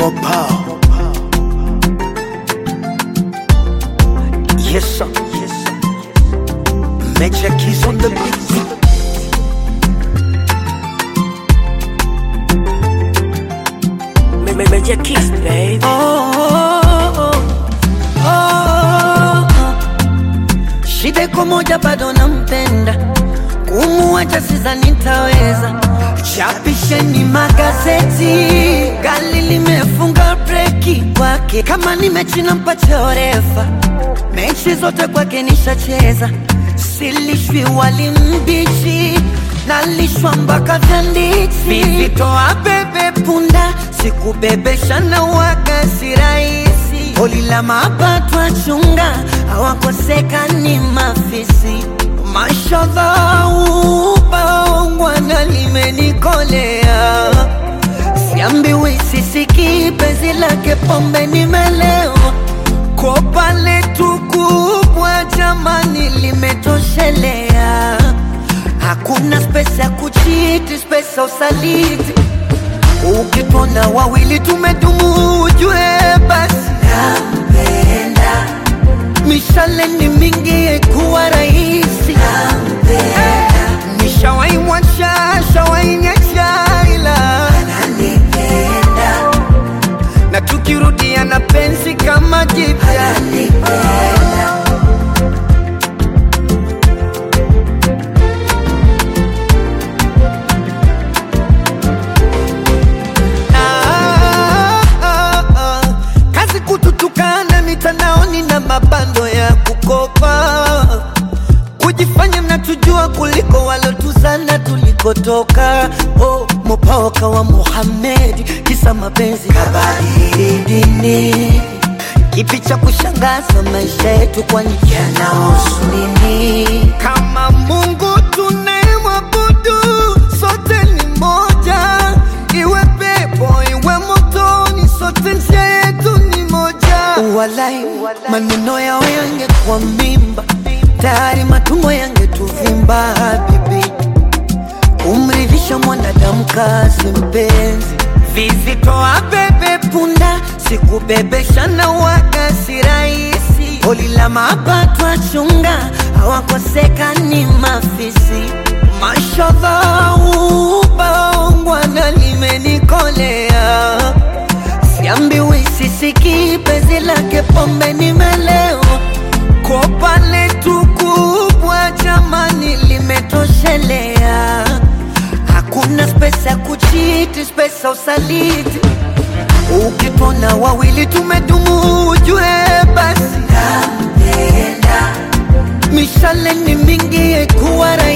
Mopa. Yes, sir. Yes, sir. Major keys on the beat. Ma- ma- Major Kiss, baby. Oh, oh, oh. Shida iko moja, bado nampenda, kumuacha sidhani nitaweza. Chapisheni magazeti, gari limefunga breki kwake. Kama ni mechi nampa orefa, mechi zote kwake nishacheza. Silishwi wali mbichi, nalishwa mpaka vyanditi. Vivitoa bebe punda, sikubebesha na waga si rahisi. Holi la mapato achunga, hawakosekani mafisi. Mashallah, ubaongwana limenikolea Siambiwi sisiki penzi lake pombe nimelewa Kopa letu kubwa jamani limetoshelea Hakuna spesa ya kuchiti, spesa usaliti Ukitona wawili tumedumu ujue basi nampenda Mishale ni mingi kuwa rahisi Nishawai mwacha, shawai nyacha ila na tukirudia na penzi kama jipya Ah, ah, ah. kazi kututukana mitandaoni na mabando ya kukopa kujifanya mnatujua kuliko walotuzana tulikotoka. Oh, mopaoka wa Muhammad, kisa mapenzi kabadili dini. Kipi cha kushangaza maisha yetu, kwani yanahusu nini? Kama Mungu tunayemwabudu sote ni moja, iwe pepo iwe motoni, sote njia yetu ni moja. Walai, maneno yao yangekuwa mimba, tayari matumbo yangetuvimba. Habibi, kumridhisha mwanadamu kazi mpenzi, vizitoa bebe punda, sikubebesha na waga si rahisi. Holi la mapato achunga, hawakosekani mafisi. Mashallah, ubaongwana limenikolea Siambiwi sisiki penzi lake pombe nimelewa Kopa letu kubwa jamani limetoshelea Hakuna spesa ya kuchiti, spesa usaliti Ukitona wawili tumedumu ujue basi Mishale ni mingi kuwa